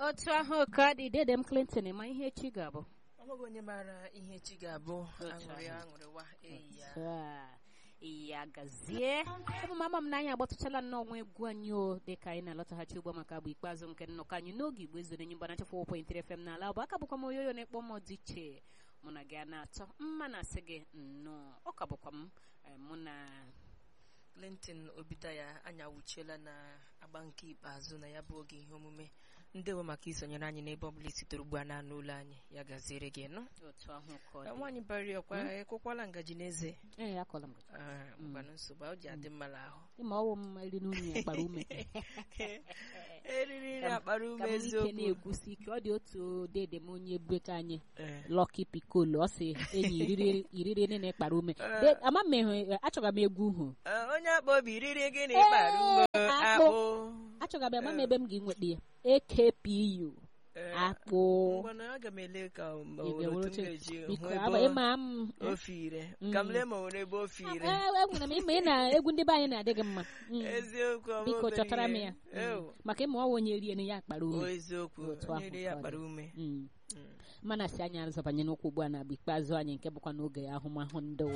otu ahụ ka dị dede m clinton ma ihe echi ga-abụ amaghị onye maara ihe echi ga-abụ Otu aṅụrị ahụ. aṅụrịwa eyi ya Taa, ya gazie ụmụ mama m n'anya agbatụchala nnọọ nwa egwu anyị o dịka anyị na-alọtaghachi ugbo maka agba ikpeazụ nke nnọkọ anyị n'oge igbo ezoro enyi mgbana chefụ point fm n'ala bụ aka bụkwa m oyoyo na-ekpọ m dị iche mụ na gị a na-atọ mma na-asị gị nnọọ ọ ka bụkwa m eh, mụ na clinton obidaya anyị awụchiela na agba nke ikpeazụ na ya bụ oge ihe omume ndewo maka isonyere anyị n'ebe ọbụla isitere ugbu a na-anụ ụlọ anyị ya gaziere gị nụ otu ahụ ka ọ dị nwaanyị bari ọkwa ekwekwala ngaji n'eze ee akọla m gị Ah, ngwanụ nsogbu ọ ji adị mma n'ahụ ịma ọwụ m eri n'unyi ya kpara ume eriri nri Ka m- akpara ka ume m ike eziokwu na-ekwusi ike ọ dị otu dede m onye beka anyị Eh, Lucky Piccolo ọ sị enyi iriri iriri nne na-ekpara ume De- ama m ịhụ achọga m egwu hụ ah, onye akpa obi riri gịnị kpara ume Ee, akpụ achọga m ama m ebe m ga-enweta ya AKPU Eh, akpụ ngwanụ aga m ele ka o Ị nwere ga-ewere otu m oche- ga-eji hụ biko ebe aba o- ịma m ofe ire ka m lee ma o nwere ebe ofe ire enwere m ịma ị na egwu ndị be anyị na-adị gị mma Mm. eziokwu ọ bụ biko obere chọtara m ihe. ya Mm. Ew, maka ịma ọwa onye rie ya akpara o ume eziokwu Otu onye ahụ ri ya ka ọ kpara dị. ume Mm. Mm. mana si anyị azọbanye n'okwu ugbu a na agba ikpeazụ anyị nke bụkwa n'oge ahụmahụ ndụ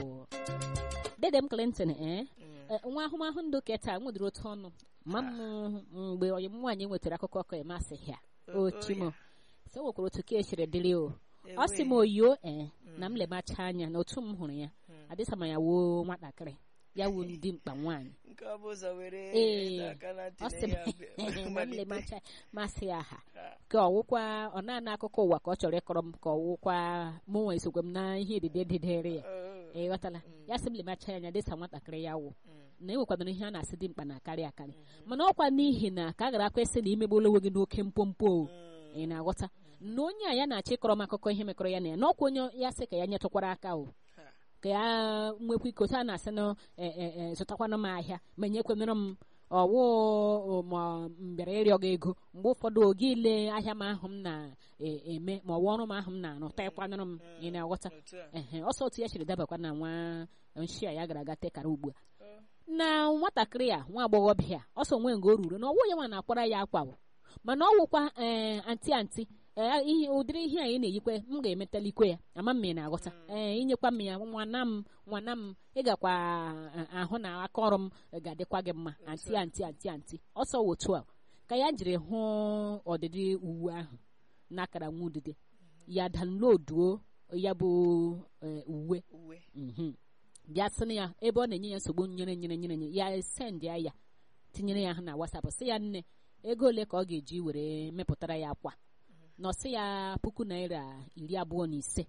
dede m Clinton ee Mm. Eh, nwa ahụmahụ ndụ keta nwedịrị otu ọnụ ma m mgbe onye m nwaanyị nwetara akụkọ ọkọ ya masị ya O- ochimo o so o nwekwara otu ka esiri dịrị o ya. ọ sị m Ewe. oyo ee na m lemacha anya na otu m hụrụ ya Mm. adịsama ya wuo nwatakịrị ya wuo ndị mkpa nwaanyị nke ọ bụ ụzọ were Ee, ịdọ aka na ntị ọ na sị m ya bịa- na m malite. lemacha masị ya ha Ah, ka ọwụkwa ọ na-ana akụkọ ụwa ka ọ chọrọ ịkọrọ m ka ọwụkwa mụ nwa esokwe m na ihe edide dịdere ya oh, ị ghọtala Mm. ya sị m lemacha ya anya dịsa nwatakịrị ya wụ mm, na enwekwadoro ihe a na-asị dị mkpa na-akarị akarị mana ọkwa n'ihi na ka a gara akwa esi na imegbuola onwe gị n'oke mpompo o. mm. ị na-aghọta na onye a ya na-achọ ịkọrọ m akụkọ ihe mekọrọ ya na ya na ọkwa onye ya sị ka ya nyetụkwara aka o Ha. ka ya nwekwa iko taa na-asị na e, e, e, zụtakwana m ahịa ma nyekwenere m ọwụ ma m bịara ịrịọ gị ego mgbe ụfọdụ oge ile ahịa m ahụ m na-eme ma ọwụ ọrụ m ahụ m na-arụ taịkwanụrụ m ị na-aghọta Otu a. ehe ọsọ otu ya chiri dabakwa na nwa nshi a ya gara aga tekara ugbu a Oh, na nwatakịrị a nwa agbọghọbịa a ọsọ nwe ngo o ruru na ọwụ ya nwa na-akwara ya akwa o. mana ọ wụkwa ee anti anti ee ihe ụdịrị ihe a ị na-eyikwe m ga-emetalikwe ya ama m ị na-aghọta ee inyekwa m ya nwana m nwana m ị gakwa eh, ahụ na aka ọrụ m ga-adịkwa gị mma anti anti anti anti ọsọ wụ otu a ka ya jiri hụ ọdịdị uwe ahụ n'akara nwa udide ya danloduo ya bụ eh, uwe uwe mhm. bịa sị ya ebe ọ na-enye ya nsogbu nyere nyere nyere nye ya send ya ya tinyere ya ha na WhatsApp sị ya nne ego ole ka ọ ga-eji were mepụtara ya akwa na ọ sị ya puku naira iri abụọ na ise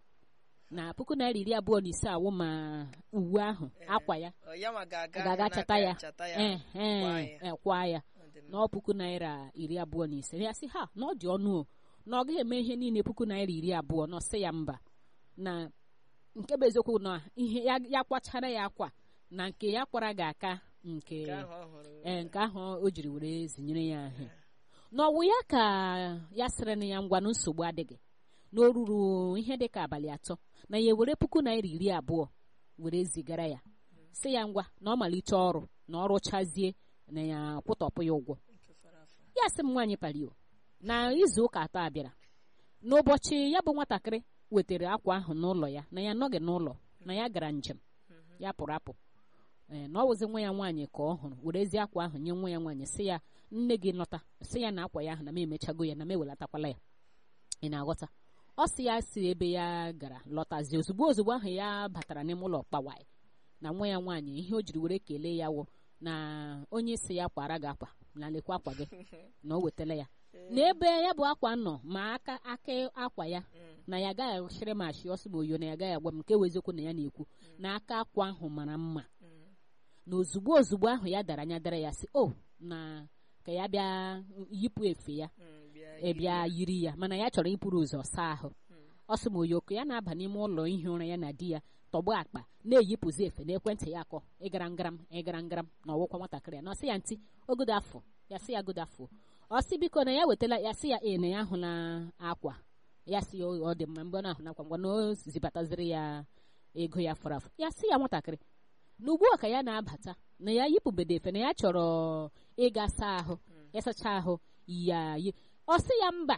na puku naira iri abụọ na ise awụ ma uwe ahụ akwa ya Ọ ya nwa ga-aga ga-aga n'aka chata ya chata ya eh, kwaa eh, ya. eh, kwa ya Ọ dị mma. na ọ puku naira iri abụọ na ise ya sị ha na ọ dị ọnụ o na ọ gaghị eme ihe niile puku naira iri abụọ na ọ sị ya mba na nke bụ eziokwu na ihe ya, ya kwachara ya akwa na nke ya kwara ga-aka nke Nke ahụ ọ hụrụ ee nke ahụ o jiri were zinyere ya ahụ n'ọwụ ya ka ya sịrị na ya ngwa na nsogbu adịghị na o ruru ihe dị ka abalị atọ na ya ewere puku naira iri abụọ were zigara ya sị ya ngwa na ọ malite ọrụ na ọrụ chazie na ya kwụtọpụ ya ụgwọ nke fara afọ. ya sị m nwaanyị palio na izu ụka atọ a bịara n'ụbọchị ya bụ nwatakịrị wetara akwa ahụ n'ụlọ ya na ya anọghị n'ụlọ na ya gara njem ya pụrụ apụ ee na ọ wụzi nwa ya nwaanyị ka ọ hụrụ werezie akwa ahụ nye nwa ya nwaanyị sị ya nne gị lọta sị ya na akwa ya ahụ na m emechago ya na m ewelatakwala ya ị na-aghọta ọ sị ya si ebe ya gara lọtazie ozugbo ozugbo ahụ ya batara n'ime ụlọ kpawai na nwa ya nwaanyị ihe o jiri were kelee ya wụ na onye si ya kwara gị akwa na lekwa akwa gị na o wetala ya n'ebe ya bụ akwa nọ ma aka aka akwa ya na ya agaghị achịrị m achị ọsọ m oyo na ya agaghị agwa m nke wụ eziokwu na ya na-ekwu na aka akwa ahụ mara mma Mm. na ozugbo ozugbo ahụ ya dara anya dara ya sị o na ka ya bịa yipụ efe ya Mm, bịa ebịa yiri ya mana ya chọrọ ịpụrụ ụzọ saa ahụ ọ sị m oyoko ya na-aba n'ime ụlọ ihi ụra ya na di ya tọgbọ akpa na-eyipụzi efe n'ekwentị ya akọ ịgara ngaram ịgara ngaram na ọwụkwa nwatakịrị ya na ọ sị ya ntị ogodo afọ ya sị ya godo afọ ọ sị biko na ya wetala ya sị ya ee na ya ahụla akwa ya sị ya ọ dị mma mgbe ọ na-ahụ nakwa ngwa na o zibataziri ya ego ya fọrọ afọ ya sị ya nwatakịrị na ugbu a ka ya na-abata na ya yipụbedo efe na ya chọrọ ịga saa ahụ ya sacha ahụ ya yi ọ sị ya mba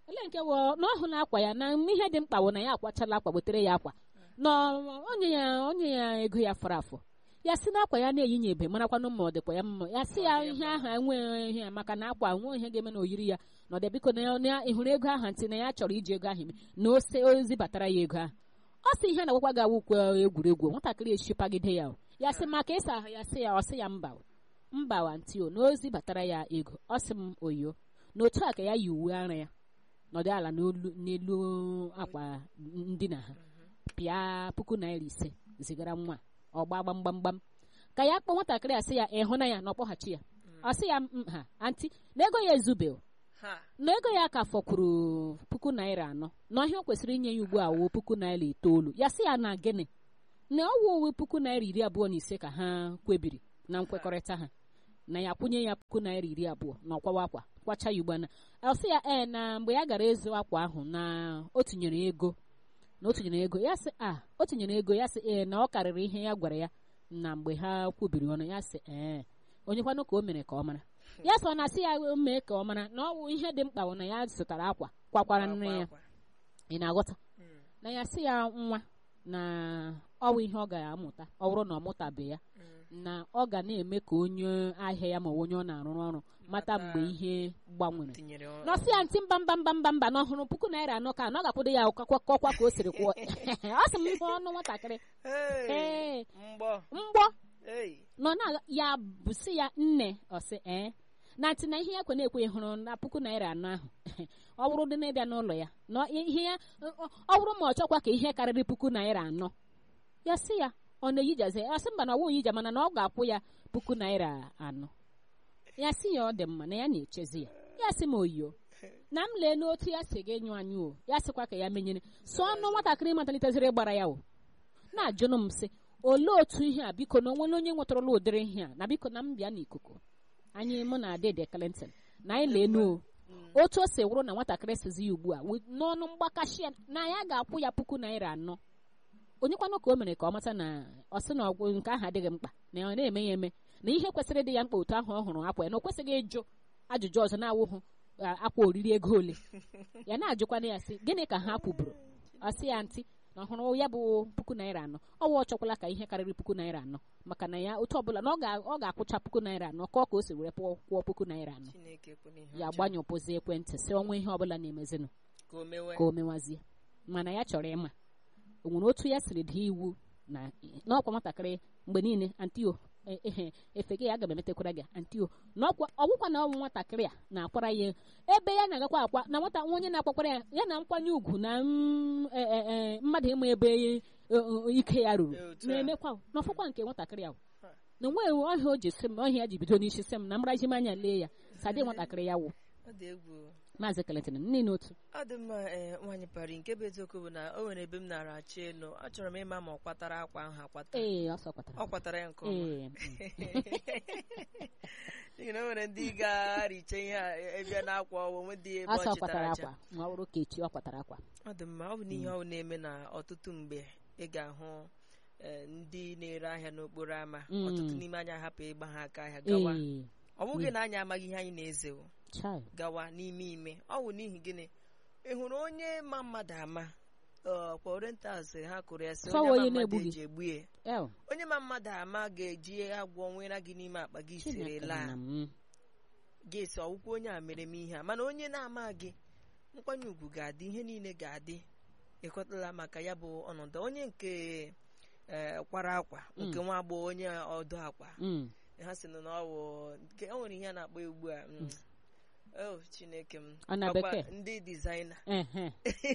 ele nke wụ na ọhụ na akwa ya na ihe dị mkpa wụ na ya akwachala akwa wetere ya akwa na onye ya onye ya ego ya fọrọ afọ ya si na akwa ya na-eyinye ebe marakwanụ ma ọ dịkwa ya mma ya si ya ihe ahụ enweghị ihe ya maka na akwa nwe ihe ga-eme na oyiri ya na ọ dị biko na ya na ị hụrụ ego ahụ ntị na ya chọrọ iji ego ahụ eme na ose ozi batara ya ego ahụ ọ sị ihe na-agwakwa gị awụkwe egwuregwu nwatakịrị eshipagide ya o. ya sị maka ịsa ahụ ya sị ya ọ sị ya mba o. mba wanti o na ozi batara ya ego ọ sị m oyo na otu a ka ya yi uwe ara ya nọdụ ala n'olu n'elu akwa ndina ha pịa puku naira ise zigara nwa ọ gba gbamgbamgbam ka ya kpọọ nwatakịrị a sị ya ịhụ na ya na ọkpọghachi ya ọ sị ya "Mm, ha anti na ego ya ezube o. ha na ego ya ka fọkwuru puku naira anọ na ọhịa o kwesịrị inye ya ugbu a wuo puku naira itoolu ya sị ya na gịnị na ọ wụ uwe puku naira iri abụọ na ise ka ha kwebiri na nkwekọrịta ha na ya kwụnye ya puku naira iri abụọ na ọkwawa akwa kwacha ya ugbu a na ọ sị ya ee na mgbe ya gara ịzụ akwa ahụ na o tinyere ego na o tinyere ego ya sị a o tinyere ego ya sị ee na ọ karịrị ihe ya gwara ya na mgbe ha kwubiri ọnụ ya sị ee onye kwanụ ka o mere ka ọ mara ya sị ọ na-asị ya mee ka ọ mara na ọ bụ ihe dị mkpa bụ na ya zụtara akwa kwakwara nne ya akwa. ị na-aghọta Mm. na ya sị ya nwa na ọ bụ ihe ọ ga-amụta ọ bụrụ na ọ mụtabe ya Mm. na ọ ga na-eme ka onye ahịa ya ma ọ bụ onye ọ na-arụrụ ọrụ mata Mata. mgbe ihe gbanwere tinyere ọ- nọsị ya ntị mba mba mba mba mba na ọhụrụ puku naira anọ ka anọ ga-akwụdo ya ọkwa ọkwa ka o siri kwụọ ọ sị m ihe ọnụ nwatakịrị Hey, ee mgbọ mgbọ Hey, nọ na ya bụsị ya nne ọsị ee na ntị na ihe ya kwe na-ekwe hụrụ na puku naira anọ ahụ ọ bụrụ dị na-ịbịa n'ụlọ ya na ihe ya ọ ọ bụrụ ma ọ chọkwa ka ihe karịrị puku naira anọ ya sị ya ọ na-eyijazi ya sị mba na ọ wụ yija mana na ọ ga-akwụ ya puku naira anọ ya sị ya ọ dị mma na ya na-echezi ya ya sị m oyiyo na m lee n'otu ya si ga-enyo anyị o ya sịkwa ka ya menyere so ọnụ nwatakịrị mataliteziri gbara ya o na-ajụnụ m sị olee otu ihe a biko na onwere onye nwetara ụdịrị ihe a na biko na m bịa n'ikuku anyị mụ na Dede Clinton na anyị leenuo otu o si wụrụ na nwatakịrị sizi ya ugbu a wi- n'ọnụ mgbakashi ya na ya ga-akwụ ya puku naira anọ onyekwanụ ka o mere ka ọ mata na ọ sị na ọgwụ nke ahụ adịghị mkpa na ọ na-eme ya eme na ihe kwesịrị ịdị ya mkpa otu ahụ ọ hụrụ akwa ya na o kwesịghị ịjụ ajụjụ ọzọ na-awụhụ a- akwa oriri ego ole ya na-ajụkwana ya sị gịnị ka ha kwuburu ọ sị ya ntị na ọhụrụ ya bụ puku naira anọ ọwa ọ chọkwala ka ihe karịrị puku naira anọ maka na ya otu ọbụla na ọ ga- ọ ga-akwụcha puku naira anọ ka ọ ka o si were pụọ kwụọ puku naira anọ Chineke ekwela ihe ya ọjọọ gbanyụpụzi ekwentị si ọnwa ihe ọbụla na-emezinụ ka o mewe ka o mewazie mana ya chọrọ ịma o nwere otu ya siri dị iwu na n'ọkwa nwatakịrị mgbe niile antio e- ehe efe gị aga m emetekwara gị antio n'ọkwa ọgwụkwa na ọnwụ nwatakịrị a na-akwara ya ebe ya na-agakwa akwa na nwata onye na-akwakwara ya ya na nkwanye ugwu na mm, e- e- e, mmadụ ịma ebe e- e- ike ya ruru Ee, otu a. na-emekwa n'ọfọkwa nke nwatakịrị ahụ Ha. na onweghị ọhịa o ji sị m ọhịa ya ji bido n'isi sị m na mraji m anya lee ya sadị nwatakịrị ya wụ ọ dị egwu maazị keletin nne n'otu ọ dị mma ee nwaanyị pari nke bụ eziokwu bụ na o nwere ebe m nara achọ elu achọrọ m ịma ma ọ kwatara akwa ahụ akwata ee ọ sọkwatara ọ kwatara ya nke ọma ee n'ihi na o nwere ndị ga-ariche ihe a ebịa n'akwa ọwụ nwe dị ebe asọ ọ chịtara kwatara acha akwa ma ọ bụrụ ka echi ọ kwatara akwa ọ dị mma ọ bụ n'ihe ọ na-eme na ọtụtụ mgbe ị ga-ahụ eh, ndị na-ere ahịa n'okporo ámá Mm. ọtụtụ n'ime anyị ahapụ ịgba ha aka ahịa gawa ee ọ bụghị na anyị amaghị ihe anyị na-eze o chai gawa n'ime ime ọ bụ n'ihi gịnị ị hụrụ onye ma mmadụ ama ọ, kwa orientals ha kụrụ ya sị Sọ onye onye ma mmadụ na-egbu gị. eji egbu ya el onye ma mmadụ ama ga-eji agwọ nwere gị n'ime akpa gị siri chineke laa na m gị esi ọwụkwụ onye a mere m ihe a mana onye na-ama gị nkwanye ugwu ga-adị ihe niile ga-adị ịkọtala maka ya bụ ọnọdụ onye nke eh, kwara akwa nke nwa agbọghọ onye ọdụ akwa Mm. ha sị na ọ bụ nke o nwere ihe a na-akpọ ugbu a mm, oh chineke m Ọ na Ọkwa bekee? ndị dizaina ehe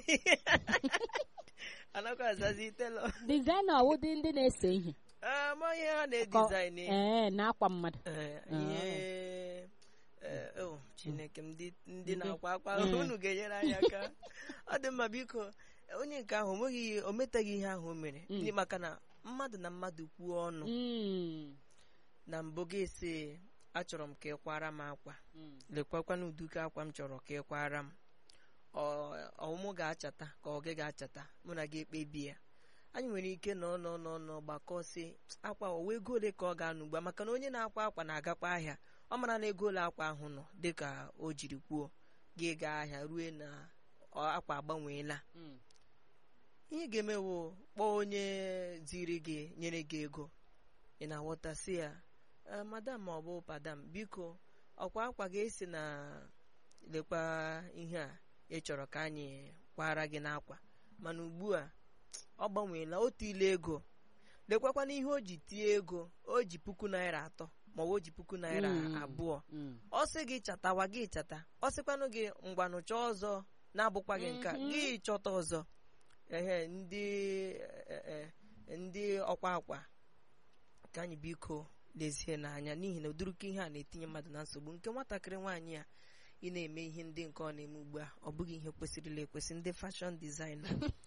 anakwa azazi telo dizaina ọwụdị ndị na-ese ihe ama ihe ha na-edizain ee na-akwa mmadụ Eh, ihe eh, oh chineke m ndị ndị Ndị- na-akwa akwa Mm. unu ga-enyere anyị aka ọ dị mma biko onye nke ahụ o nweghị o metaghị ihe ahụ o mere Mm. Ndị- maka na mmadụ na mmadụ kwuo ọnụ Mm. na mbụ ga-esi achọrọ m ka ị kwara m akwa Mm. lekwakwana uduka akwa m chọrọ ka ị kwara m Ọ- ọmụ ga-achata ka ọ gị ga-achata mụ na gị ekpebi ya anyị nwere ike nọ nọ nọ nọ gbakọsị akwa owe ego ole ka ọ ga-anụ ugbu a maka na onye na-akwa akwa na-agakwa ahịa ọ mara na ego ole akwa ahụ nọ dịka o jiri kwuo gị gaa ahịa rue na ọ- akwa agbanweela Mm. ihe ị ga-emewo kpọọ onye ziri gị nyere gị ego ị na-aghọta si ya "Eh, madam ma ọ bụ padam biko ọkwa akwa ga-esi na lekwa ihe a ị chọrọ ka anyị kwara gị n'akwa mana ugbu a ọ gbanweela otu ile ego lekwakwana ihe o ji tie ego o ji puku naira atọ ma ọ bụ o ji puku naira Mm. abụọ Mm. ọ sị gị chatawa gị chata ọ sịkwanụ gị ngwanụ chọọ ọzọ na-abụkwaghị nka Mhm. gị chọta ọzọ ehe ndị eh, eh, ndị ọkwa akwa ka anyị biko lezie n'anya n'ihi na ụdịrịka ihe a na-etinye mmadụ na nsogbu nke nwatakịrị nwaanyị a ị na-eme ihe ndị nke ọ na-eme ugbu a ọ bụghị ihe kwesịrịla ekwesị ndị fashọn dizaina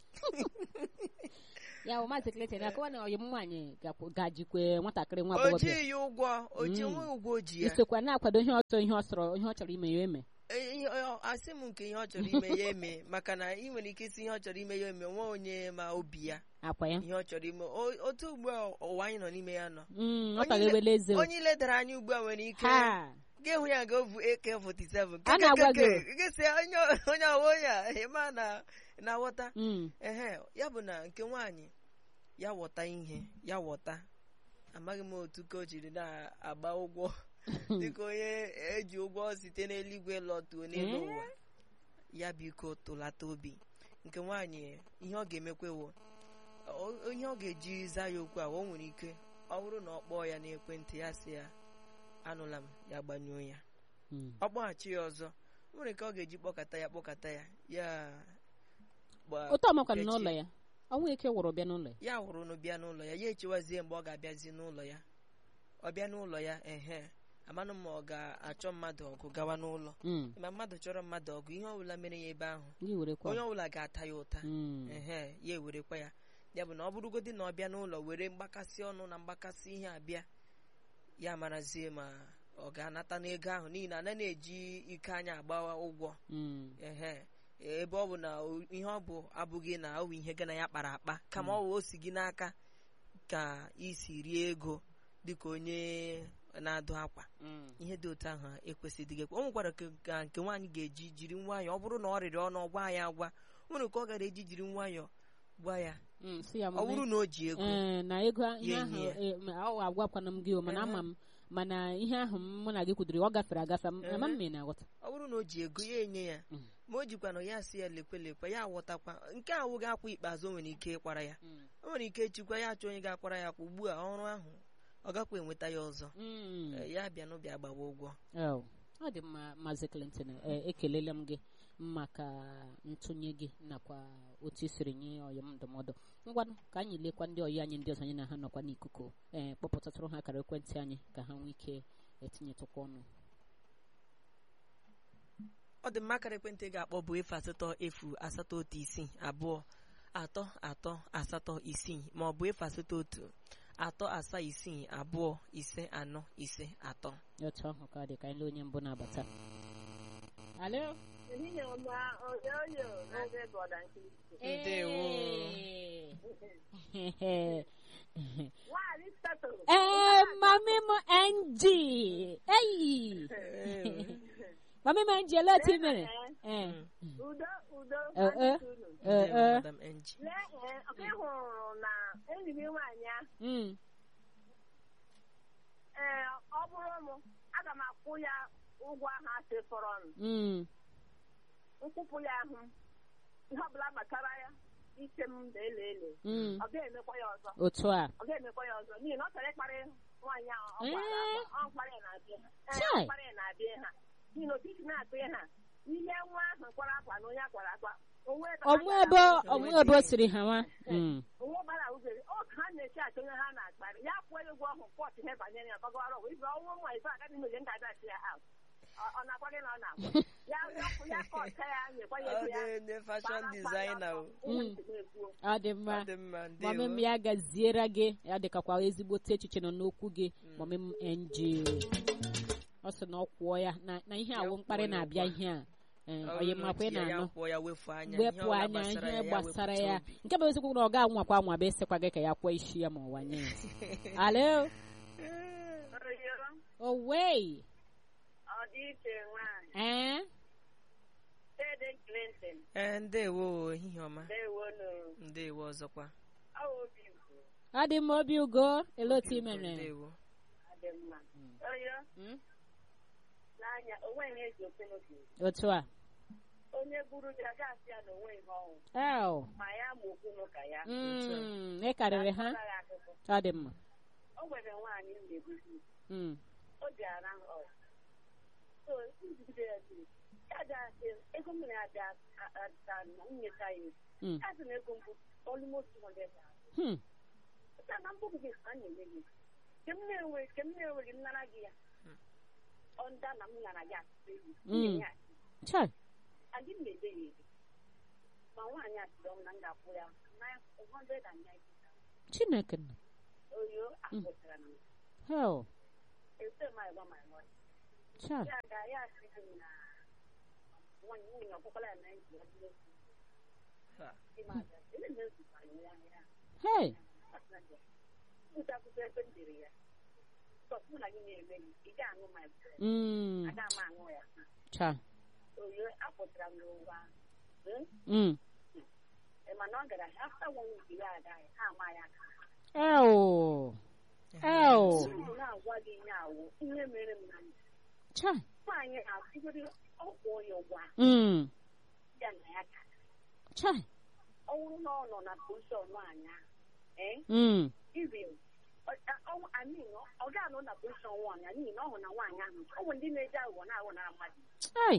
ya bụ maazị Clinton akọwa na ọyị m nwaanyị gakwa- gajikwe nwatakịrị nwa o agbọghọbịa jighị ya ụgwọ o ji Mm. nwe ụgwọ o ji ya isokwa na-akwado ihe ọsọ ihe ọ sọrọ ihe ọ chọrọ ime ya eme Eh, ihe- ọ- asị m nke ihe ọ chọrọ ime ya eme maka na ị nwere ike isi ihe ọ chọrọ ime ya eme nwa onye ma obi ya akwa ya ihe ọ chọrọ ime O- otu ugbu a ụwa anyị nọ n'ime ya nọ Mm, ọ Onye taga ile- ewele eze o. onye iledara anya ugbu a nwere ike ha ga-ehụ ya ga ovu AK47 A na-agwa gị o. gịsị onye onye ọwa onye a ịma na na-aghọta Mm, ehe ya bụ na nke nwaanyị ya ghọta ihe ya ghọta amaghị m otu ka o jiri na-agba ụgwọ dịka onye eji ụgwọ site n'eluigwe lọtuo n'elu Eh? ụwa ya biko tụlata obi nke nwaanyị ihe ọ ga-emekwa wo o- ihe ọ ga-eji zaa ya okwu a o nwere ike ọ bụrụ na ọ kpọọ ya n'ekwentị ya sị ya anụla m ya gbanyụọ ya mm. ọ kpọghachi ya ọzọ o nwere ike ọ ga-eji kpọkata ya kpọkata ya ya gba- otu ọmakwana echi- n'ụlọ ya ọnwa ike wụrụ bịa n'ụlọ ya ya hụrụ na bịa n'ụlọ ya ya echewazie mgbe ọ ga-abịazi n'ụlọ ya ọ bịa n'ụlọ ya ehe amanụ ma ọ ga-achọ mmadụ ọgụ gawa n'ụlọ Mm, ma mmadụ chọrọ mmadụ ọgụ ihe ọbụla mere ya ebe ahụ gị werekwa onye ọbụla ga-ata ya ụta Mm, ehe ya ewerekwa ya ya bụ na ọ bụrụgodị na ọ bịa n'ụlọ were mgbakasị ọnụ na mgbakasị ihe abịa ya marazie ma ọ ga-anata n'ego ahụ n'ihi na ana na-eji ike anya agbawa ụgwọ mm, ehe ebe ọ bụ na o- ihe ọ bụ abụghị na ọ bụ ihe gị na ya kpara akpa kama ọ bụ o si gị n'aka ka isi rie ego dịka onye na-adụ akwa mm. ihe dị otu ahụ ekwesịghị gị o nwekwara ka ka nke nwaanyị ga-eji jiri nwayọọ ọ bụrụ na ọ rịrị ọnụ gwa ya agwa o nwere ka ọ gara eji jiri nwayọọ gwa ya Mm, si ya ọ bụrụ na o ji ego ee na ego ihe Ya ahụ enye ya. eh, ma ọ agwakwana m gị o mana Ehe. ama m mana ihe ahụ m mụ na gị kwudiri ọ gafere agafe m Ehe. ama m ma ị na-aghọta ọ bụrụ na o ji ego ya enye ya Mm. ma o jikwa na ya si ya lekwe lekwe ya aghọtakwa nke a wụghị akwa ikpeazụ o nwere ike ịkwara ya Mm. o nwere ike chịkwa ya achọ onye ga-akwara ya kwa ugbu a ọrụ ahụ ọ gakwa enweta ya ọzọ Mm. Eh, ya bịa n'ụbịa gbawa ụgwọ Oh, ọ dị mma maazị Clinton eh, ekelele m gị maka ntụnye gị nakwa otu i siri nye ọyị m ndụmọdụ ngwanụ ka anyị lekwa ndị ọyị anyị ndị ọzọ anyị na ha nọkwa n'ikuku ee kpọpụtatụrụ ha akara ekwentị anyị ka ha nwee ike etinyetụkwa ọnụ ọ dị mma akara ekwentị ị ga-akpọ bụ efu asatọ efu asatọ otu isii abụọ atọ atọ asatọ isii ma ọ bụ efu asatọ otu atọ asaa isii abụọ ise anọ ise atọ otu ahụ ka ọ dị ka anyị lee onye mbụ na-abata alo Ehihie ọma, oyoyo n'oge Gọda Nkirisi. Ndewo. Ee. Nwaanyị setụrụ. ee mami m ng eyi mami m ng ele otu i mere ee Udo, udo, Eh, eh. anyị unu. ee Ndewo, ee Madam NG. Lee, eh, ọka ị hụrụ na enyi gị nwaanyị ahụ, Mm. ee, ọ bụrụ m, aga m akwụ ya ụgwọ ahụ asị fọrọ m. Mm. Nkwụpụ ya ahụ, ihe ọbụla gbasara ya, ike m na-ele ele. Mm. Ọ ga-emekwa ya ọzọ. otu a Ọ ga-emekwa ya ọzọ n'ihi na ọ chọrọ ịkparị nwaanyị ahụ ọ gwara Eh. agwa, ọ mkparị na-abịa ha. Ee, Chai. ọ mkparị na-abịa ha. N'ihi na otiti na-akpị ha. Ihe nwa ahụ kwara akwa na onye akwara akwa. onwe ebe ha ọmụ gara ebe ahụ. ọmụ ebe o siri ha nwa Mm. onwe gbara uzere ọ ka ha na-eche achọ onye ha na-akparị ya kwụọ ya ụgwọ ọhụ pọt ihe banyere ya gbagara ọgwụ ibe ọnwụ nwa ife agaghị mere nka dachi ya ahụ ọ na-agwa gị na ọ na-agwa ya ya kwụ ya kọta ya nyekwa ya Ọ ego ya dị ndị fashion designer o. Mm. ọ dị mma Ọ dị mma, mọmị m ndewo. ya gaziere gị ya dịkakwa ezigbote echiche nọ n'okwu gị mọmị m ng ọ sị na ọ kwụọ ya na na ihe Ya awụ kwụọ mkparị ya na-abịa ụgwọ. ihe a ee, Ọ onye bụrụ na makwa ị o ji ya, ya na-anọ kwụọ ya wefu anya. wepụ Ihe ọbụla anya gbasara ihe ya, ya gbasara wepụta ya obi. nke bụ eziokwu na ọ ga-anwakwa anwa bụ esikwa gị ka ya kwụọ isi ya ma ụwa nye ya alo owei ọ dị iche nwaanyị ee Ede Clinton ee ndewo ehihie ọma ndewonu ndewo ọzọkwa awa obi ugwu ọ dị mma obi ugo ele otu i mere ndewo adị mma oyo Mm? n'anya onwe ihe eji okwu n'obi otu a onye buru ji aga asị ya na onwe ihe ọnwụ el ma ya ma okwu n'ụka ya Mm, ị karịrị ha Akọrọ ya akụkọ. ọ dị mma o nwere nwaanyị m na-ebuzi Mm, o ji ara ọrụ so njigide ya dị ya dị asị ego m na-abịa ata na nnyeta ya ego mm, ya sị na ego mbụ almost 200,000 hmm, Pụta na mbụ gị ka m na-enye gị ke m na-enwe ke m na-enweghị nnara gị ya ọ nda na m nara gị asịsị ego m Mm. na-enye asị chai adị m na-ede ya ego ma nwaanyị a sịrị m na m ga-akwụ ya 190,000 chineke nọ oyo akwụsịra m hel ese m agwa my money chai ya ga ya asị gị na nwaanyị nwunye ọkpụkpala ya na nji ya dị okwu Ha. dị m abịa ele m ezukwa ya ya hey Pụta akwụkwọ ebe m dere ya Bọs mụ na gị na-eme gị ị ga-aṅụ my bread mm, aga m aṅụ ya chai oyo apụtara m n'ụwa Hmm? mm, Ị ma na ọ gara afta one week ya aga ya ha ama ya aka el el Unu na-agwa gị ihe awụ ihe mere m na ndụ chai nwaanyị na-atụgoro ọkwụ ya ụgwọ a, mm, ya na ya ka chai ọ bụrụ na ọ nọ na pozishọn nwaanyị ahụ ee mm, even amin ọ ga-anọ na pozishọn nwaanyị ahụ n'ihi na ọ hụ na nwaanyị ahụ ọ bụ ndị na-eji aghụghọ na-aghọ na mmadụ ai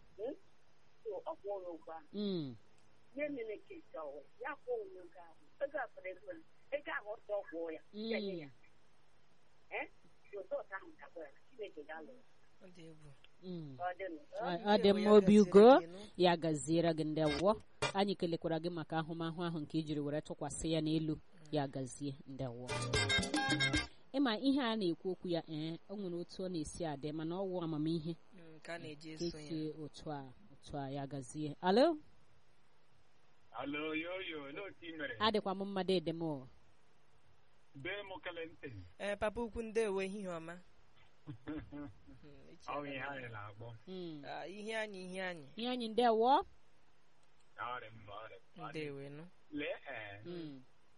so ọ kwụọ ya ụgwọ ahụ mm, nye nene kesi ọwụ ya kwụọ onwe ego ahụ ego afọrọ ego ya ego ahụ ọsọ ọ kwụọ ya ya nye ya ee rizọt ahụ gakwa ya chineke ga-alụ ya. ọ dị egwu mm. Ọ dị nụ. Ọ- ọ dị mma obi ugo ya gaziere gị ndị awọ anyị kelekwara gị maka ahụmahụ ahụ nke ijiri were tụkwasị ya n'elu ya gazie ndị awọ ịma ihe a na-ekwu okwu ya ee o nwere otu ọ na-esi adị mana ọ wụ amamihe Mm, ka a na-eji ka eso ya esi otu a otu a ya gazie alo Alo, yo, yo, no, timere. adịkwa m mmadụ edem o Be mo kalente. ee papa ukwu ndewo ehihie ọma Mhm, echi Ọ aga ihe m- anyị na-akpọ. Mm. Ah, ihe anyị ihe anyị ihe anyị ndị awọ Ọrị m, ọrị m, ọrị m. ndewo nụ Lee, ee, Mm.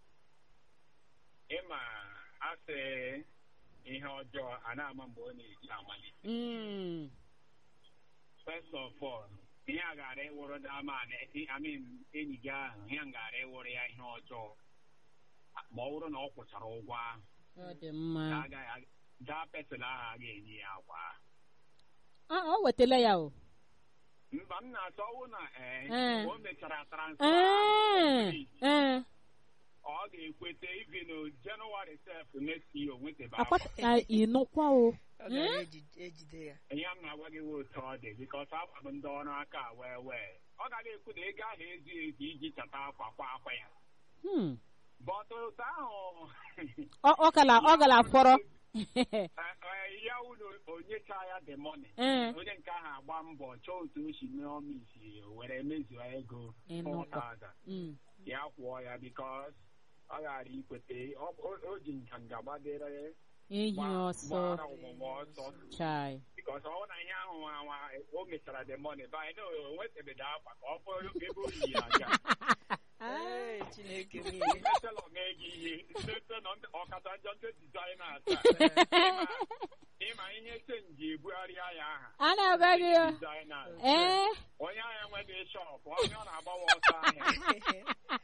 ịma asị ihe ọjọọ a na-ama mgbe ọ na-eji amalite. Mm. First of all, ihe a gara ịwụrụ dama na I mean, enyi gị ahụ, ihe a gara ịwụrụ ya ihe ọjọọ. Ma ọ bụrụ na ọ kwụchara ụgwọ ahụ, ọ dị mma na agaghị daa pesin ahụ a ga-enye ya akwa. Ah, ọ wetala ya o Mba, m na-achọ ọwụ na ee, Ee. o mechara transfer ee ahụ. ee ọ ga-ekweta even January sef next year o nwetaba akwata akwa. ka ịnụkwa o ọ gara eji- ejide ya ihe m na-agwa gị wee otu ọ dị bikos akwa bụ ndị ọrụ aka wee wee ọ gaghị ekwu na ego ahụ ezughị ezu iji chata akwa kwa akwa ya Hmm. but otu ahụ ọ ọ gala ọ gala fọrọ eh, eh, ya unu onyecha ya the money Ee. onye nke ahụ agba mbọ chọọ otu o si mee ọmisi were mezuo ego Ịnụkwa. 4,000 Mm. ya kwụọ ya bikos ọ ghara ikwete ọ- o o ji nganga gbadere ehi gba- ọsọ gbara ọgbụgba ọsọ chai because ọ bụrụ na ihe ahụ nwa nwa o mechara the money by no o nwetabeghị akwa ka ọ fọrọ ebe o yi ya aga Ee, chineke m ihe metelọ mee gị ihe site na ndị- ọkacha njọ ndị dizaina taa ịma ihe chenji ebugharịa ya aha a na-agwa gị o. dizaina ee onye ahụ enweghị shọp onye ọ na-agbawa ọsọ ahịa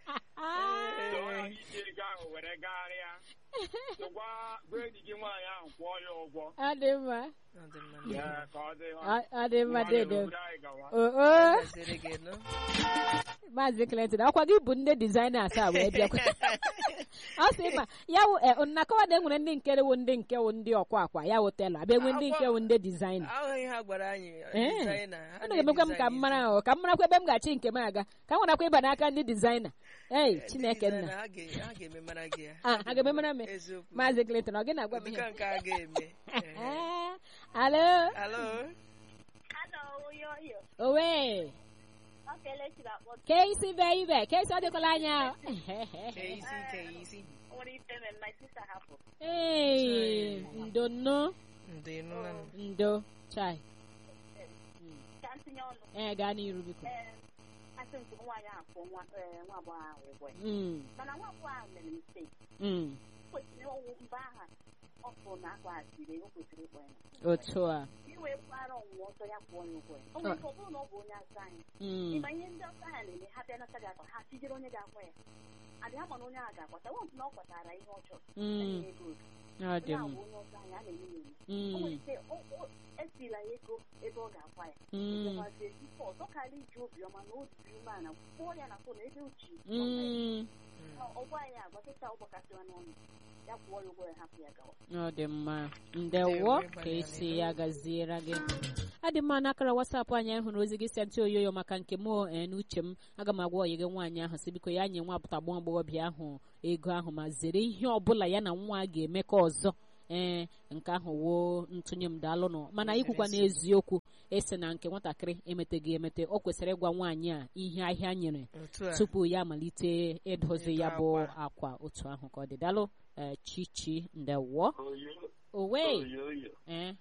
so ọ ghara iji ego ahụ were gagharịa so gwa gwa enyi gị nwaanyị ahụ kwụọ ya ụgwọ ọ dị mma ọ dị mma ya ka ọ dị Ọ- ọ dị mma dedo obodo anyị gawa o o gaziri gị nụ maazị clinton ọkwa gị bụ ndị dizaina asaa wee bịakwa ọ sị ma ya wụ eh, nnakọwa na enwere ndị nke wụ ndị nke wụ ndị ọkwa akwa ya wụ tela abịa enwe ndị nke wụ ndị dizaina ahụghị ha gwara anyị Ee. dizaina ha ọ na-emekwa m ka m mara ahụ ka m marakwa ebe m ga-achị nke m aga ka m nwerakwa ịba n'aka ndị dizaina ei chineke nna ha ga- ha ga-eme mara gị ya Ah, ha ga-eme mara m eziokwu maazị clinton ọ gị na-agwa m ụdịka ihe nke a ga-eme Ehe. Eh, alo alo Hello, oyo oyo. owe Ọ kelechiri akpọ ke isi be ibe ke isi ọ dịkwala anya kee isi kee isi nwere ife mere my sister hapụ. ee ndo nno ndị nụla m ndo chai Ka ntinye ọnụ. ee gaa n'iru biko Ee, asị nke nwaanyị ahụ kwụọ nwa ee, nwa agbọghọ ahụ ụgwọ ya Mm, mana nwa agbọghọ ahụ mere mistake mm, kwesịrị ọwụ mba aha ọ bụ na akpaghachiri o kwesịrị ịkpọ ya otu a iwe kwara ọnwụwa ọzọ ya kwụọ ya ụgwọ ya o nwere ike ọ bụrụ na ọ bụ onye asa anyị Mm, ịma ihe ndị ọsa ha na-eme ha bịa nata gị akwa ha tijere onye ga-akwa ya adị ha ma na onye ahụ ga-akwata wepụ na ọ kwatara ihe ọ chọrọ mm, enye ya ego ọ dị onye ahụ m bụ onye ọsa anyị a na-eme ya eme o nwere Mm, ike o- o- esila ya ego ebe ọ ga-akwa ya mm, ọzọkwazie ife ọzọ karịa iji obiọma na o jiri umeala kwụọ ya na fon ebe uchi mm. ọgwa ya agwa kịta ụgbọkasịwa n'ọnụ ya kwụọ ya ụgwọ ya hapụ ya gawa ọ dị mma ndewo ka esi ya gaziere gị adị mma n'akara wasapụ anyị hụrụ ozi gị si ntị oyoyo maka nke m ee, n'uche m aga m agwa oyi gị nwaanyị ahụ si biko ya nye nwa apụta agbọ agbọghọbịa ahụ ego ahụ ma zere ihe ọbụla ya na nwa ga-emekọ ọzọ ee nke ahụ woo ntụnye m daalụnụ mana ikwukwa n'eziokwu esi na nke nwatakịrị emeteghị emete o kwesịrị ịgwa nwaanyị a ihe ahịa nyere otu a tupu ya amalite ịdozi ya bụ Ịdọ akwa otu ahụ ka ọ dị dalụ ee, chichi ndewo Oyo, owe oyo, oyo. ee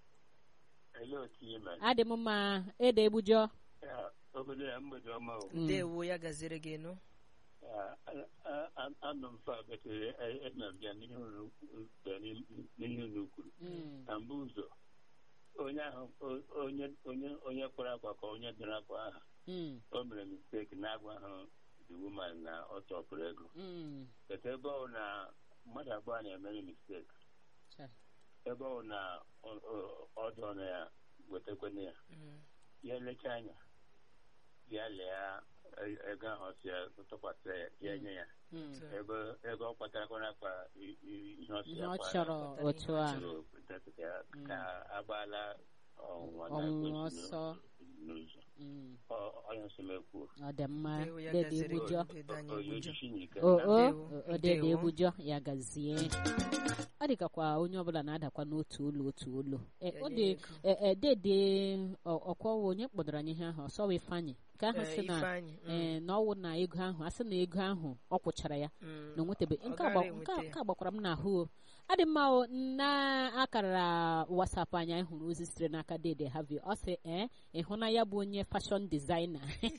Ele otu ihe mere. adị m mma ede egbujọ Ya, Obodo ya mgbede ọma o. Mm. ndewo ya gaziri gị nụ Ya, a- a- a- Anọ m fa betere ena m bịa n'ihe unu bịa n'ihe unu kwuru. Mm, Na mbụ ụzọ, onye ahụ o- onye onye onye kwara akwa ka onye dara akwa aha mm, o mere mistake na-agwa ahụ the woman na ọ chọpụrụ ego. mm. Keta ebe ọ na mmadụ abụọ na-emere mistake. Cha. Ebe ọ na ọ- ọ- ọdụ na ya wetakwana ya. Mm. ya elechaa anya ya lee e- ego ahụ si ya tụkwasị ya ya nye ya Mm. ebe ebe ọ kpatarakwana akpa i- i- ihe ọ si ihe ya ọ kwara chọrọ kpatara otu ihe ọ a chọrọ detụta ya ka agbaala ọnwụnwa na Ọnwụnwa ekwentị ọsọ. n'ụzọ Mm, Ọ- onye nsomekwu ọ dị mma Ndewo ya dede gaziri egbujọ gị, dede anyị onye egbujọ. ojiji n'ike o o Ndewo, o dede ndewo. egbujọ ya gazie ọ dịkakwa onye ọbụla na-adakwa n'otu olu otu olu E, Ya ọ nye dị ego. e- e, dede ọ- ọkwawa onye kpọdara anyị ihe ahụ ọsọwa ifeanyị nke ahụ Ee, si na Ifeanyị, mm, ee na ọwụ na ego ahụ a sị na ego ahụ ọ kwụchara ya mm. na onwetebe Ọ nke gaghị agba- enweta nke a- ya. nke a gbakwara m n'ahụ o adị mma o na akara wasapụ anyị anyị hụrụ ozi sitere n'aka dede havi ọ sị ee ịhụ na ya bụ onye fashọn dizaina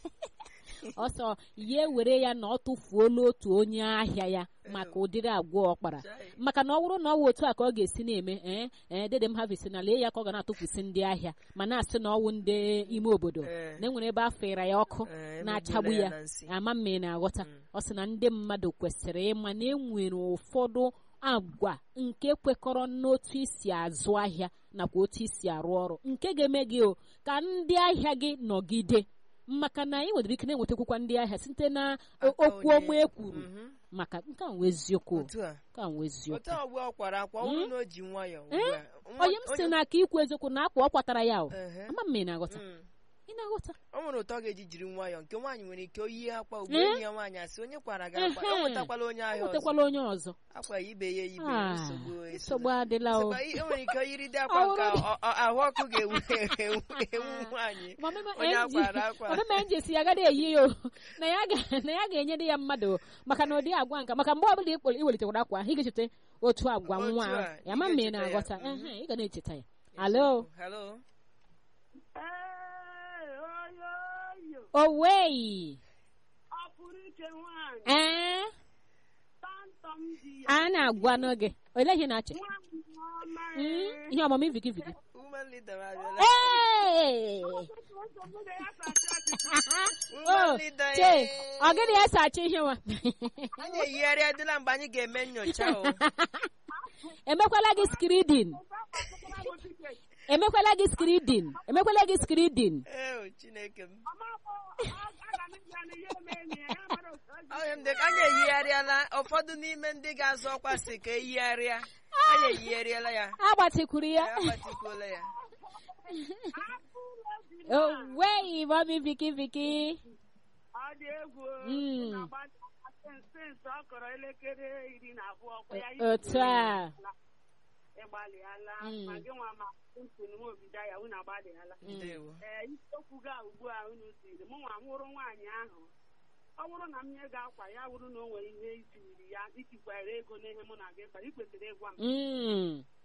ọsọ ya ewere ya na ọ tụfuola otu onye ahịa ya maka ụdịrị agwa ọ kpara Chai. maka na ọ bụrụ na ọ wụ otu a ka ọ ga-esi na-eme ee ee dede m havi si na lee ya ka ọ ga na-atụfusi ndị ahịa ma na-asị na ọwụ ndị ime obodo Ee. na enwere ebe afọ ịra ya ọkụ Ee, na-achagbu emegbula ya na nsị. ama mma ị na-aghọta Mm. ọ sị na ndị mmadụ kwesịrị ịma na enwere ụfọdụ agwa nke kwekọrọ n'otu isi azụ ahịa nakwa otu isi arụ ọrụ nke ga-eme gị o ka ndị ahịa gị nọgide maka na ị nwere ike na-enwetakwukwa ndị ahịa site na o- Aka okwu onye- ọma e kwuru Mhm. maka nke a nwe eziokwu otu a nke a nwe eziokwu otu a ugbu a ọ kwara akwa ọ bụrụ na o ji nwayọọ ugbu Eh? a nwa- onye m sị na aka ikwu eziokwu na akwa ọ kwatara ya o Ehe. ama mma ị na-aghọta Mm. ị na-aghọta o nwere ụtọ ọ ga-eji jiri nwayọọ nke nwaanyị nwere ike oyi akwa ugbu Eh? enyi ya nwaanyị asị onye kwara gị akwa Ehe. o nwetakwala onye ahịa ọzọ enwetakwala onye ọzọ akwa ya ibe ya ibe Ah, nsogbu esona. nsogbu adịla o Sịkwa, i- o nwere ike oyiride akwa Ọ nke bụrụ- ọ- ọ- ahụ ọkụ ga-ewu ewu ewu nwaanyị Mama onye Enji- akwara akwa Mama Enji si ya agada eyi ya o na ya ga na ya ga-enyere ya mmadụ o, maka na ụdị agwa nka maka mgbe ọbụla ikpol- iwelitekwara akwa ahụ ị ga-echeta otu agwa Otu nwa a, ahụ. ị ya ma mma ị ga-echeta ya. na-aghọta Mhm. ehe, ị ga na-echeta ya alo Hello? Ee, oyoyo owei ọ pụrụ iche nwaanyị ee tọntọm di ya a na-agwa n'oge olee ihe na-achị nwaanyị ọma Mm, ihe ọmụmụ iviki viki Woman leader abịala. Ee! nsogbu na ya sacha ọchịchị Woman o leader, che eh. ọ gịnị ya sacha ihe nwa anyị eyigharị adịla mgbe anyị ga-eme nyocha o emekwala gị skridin emekwala gị skridin emekwala gị skridin ee chineke m mama bụ aga m ịbịa na ihe eme enyi ya ya mara otu ọ ji Onye m dị ka anyị eyigharịala ụfọdụ n'ime ndị ga-azọ ọkwa si ka eyigharịa anyị eyigharịala ya agbatikwuru ya ya agbatikwuola ya afọ ụlọ dị na oweghị mami viki viki ọ dị egwu Mm. na-agba sensị ọ kọrọ elekere iri na abụọ kwa ya otu a ịgbalịala Mm. ma gị nwa ma ntụnụ m obido ya unu agbalịala ndewo ee isiokwu ga ugbu a unu tiri mụ nwa hụrụ nwaanyị ahụ ọ bụrụ na m nye gị akwa ya bụrụ na o nwere ihe itiri ya itikwara ego n'ihe mụ na gị kpara ị kwesịrị ịgwa m Mm,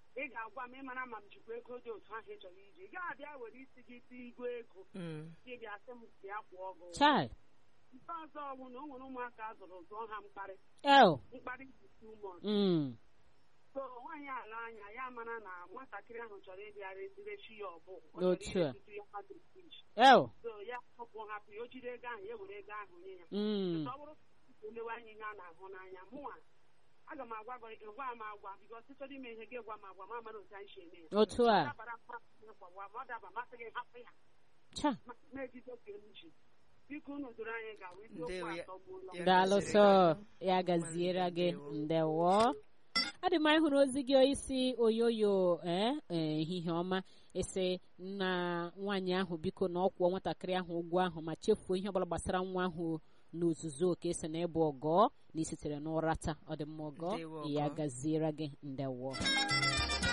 ị ga-agwa m ịmara ma m jikwa ego dị otu ahụ ị chọrọ iji ị gaghị abịa were isi gị tị igwe ego Mm. gị bịa sị m bịa kwụọ gị ụgwọ. chai nke ọzọ bụ na o nwere ụmụaka a zụrụ zụọ ha mkparị el mkparị dị too much. mm. so nwaanyị ala anya ya mara na nwatakịrị ahụ chọrọ ịbịa rezirechi ya ọbụ Otu a. a el so ya hapụ hapụ ya o jiri ego ahụ ya were ego ahụ nye ya mm. ọ bụrụ na elewe anya ihe a na-ahụ n'anya mụnwa aga m agwa gị gwa m agwa bikos ịchọrọ ime ihe gị gwa m agwa ma amara otu anyị si eme ya otu Ọ a dabara mmasị gị kwawa ma ọ daba masị gị hapụ ya cha ma- na-ejide oke m ji biko unu doro anyị gawa isiokwu Ndewo ya- atọgbuola ya daalụ gaziri sọ gị. ya gaziere gị Ndewo. ndewo adị m anyị hụrụ ozi gị isi oyoyo ee ee, ehihie ọma esi na nwaanyị ahụ biko na ọ kwụọ nwatakịrị ahụ ụgwọ ahụ ma chefuo ihe ọbụla gbasara nwa ahụ n'ozuzu oke esi na ịbụ ọgọ na isitere n'ụra taa ọ dị mma ọgọ Ndewo, ya ọgọ. gaziere gị ndewo